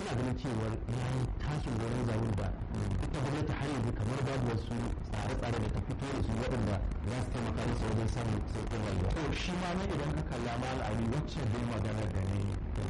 suna ganin cewar ya yi tashin wurin zaune da ita gwamnati har yanzu kamar babu wasu tsare-tsare da ta fito da su waɗanda za su taimaka musu wajen samun sauƙin rayuwa. to shi ma na idan ka kalla mal ali wacce dai magana da ni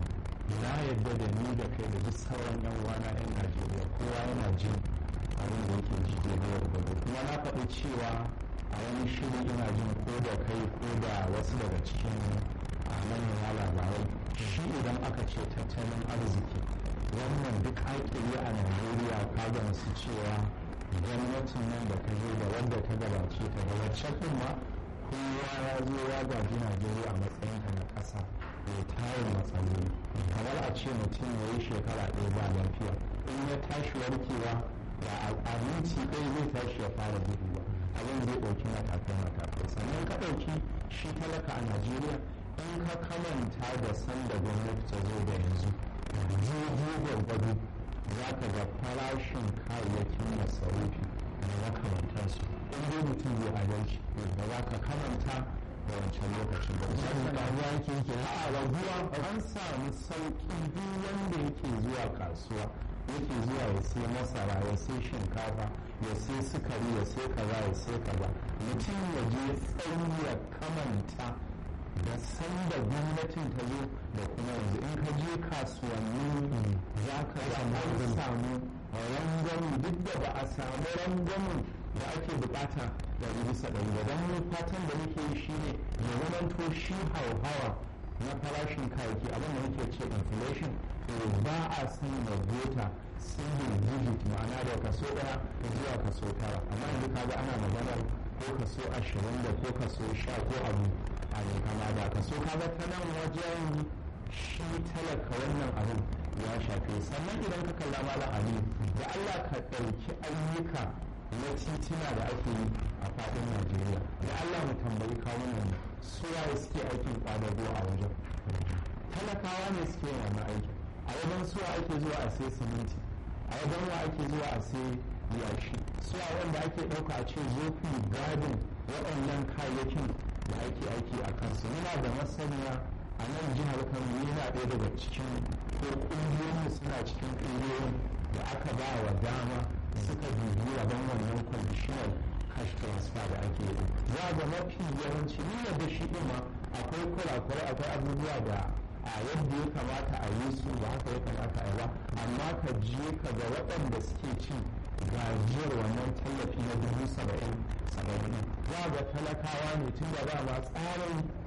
na yadda da ni da kai da duk sauran yan wana yan najeriya kowa yana jin abin da yake ji da yau da gobe kuma na faɗi cewa a wani shiri ina jin ko da kai ko da wasu daga cikin a manema labarai shi idan aka ce tattalin arziki wannan duk haƙƙi a najeriya ka gamsu cewa gwamnatin nan da ta zo da wanda ta gabace ta da wacce ma kowa ya zo ya gaji najeriya a matsayin ta na ƙasa mai tarin matsaloli kamar a ce mutum ya yi shekara ɗaya ba lafiya in ya tashi warkewa da a minti ɗaya zai tashi ya fara guduwa abin zai ɗauki matakai matakai sannan ka ɗauki shi talaka a najeriya in ka kamanta da sanda gwamnati ta zo da yanzu daidai gwargwado za ka ga farashin kayayyakin masarufi da makamantansu in dai mutum zai adalci da za ka kamanta da wancan lokacin da Misali ƙaruwa yake yake na a raguwa an samu sauƙi duk wanda yake zuwa kasuwa yake zuwa ya sai masara ya sai shinkafa ya sai sukari ya sai kaza ya sai kaza mutum ya je tsayi ya kamanta da sanda gwamnatin ta zo da kuma yanzu in ka je kasuwanni za ka ga an samu rangwami duk da ba a samu rangwamin da ake bukata da bisa ɗari ba don mu fatan da muke yi shine ya zamanto shi hauhawa na farashin kayayyaki abin da muke ce inflation to ba a san da gota single digit ma'ana da kaso ɗaya zuwa kaso tara amma yanzu kaga ana maganar ko kaso ashirin da ko kaso sha ko abu a ne kama da kaso kaga ta nan wajen shi talaka wannan abin ya shafe sannan idan ka kalla malam ali da allah ka ɗauki ayyuka na titina da ake yi a faɗin najeriya da allah mu tambayi kawunan suwaye suke aikin ƙwadago a wajen talakawa ne suke yin wannan aikin a wajen suwa ake zuwa a sai siminti a wajen wa ake zuwa a sai yashi suwa wanda ake ɗauka a ce zo ku gadin waɗannan kayayyakin da ake aiki a kansu muna da masaniya a nan jihar kano yana ɗaya daga cikin ko ƙungiyoyin suna cikin ƙungiyoyin da aka ba wa dama suka dubi rabon wannan conditional cash transfer da ake yi za ga mafi yawanci nuna da shi ɗin ma akwai kurakurai akwai abubuwa da a yadda ya kamata a yi su ba haka ya kamata a yi ba amma ka je ka ga waɗanda suke cin gajiyar wannan tallafi na dubu saba'in saba'in za ga talakawa ne tun da ba ma tsarin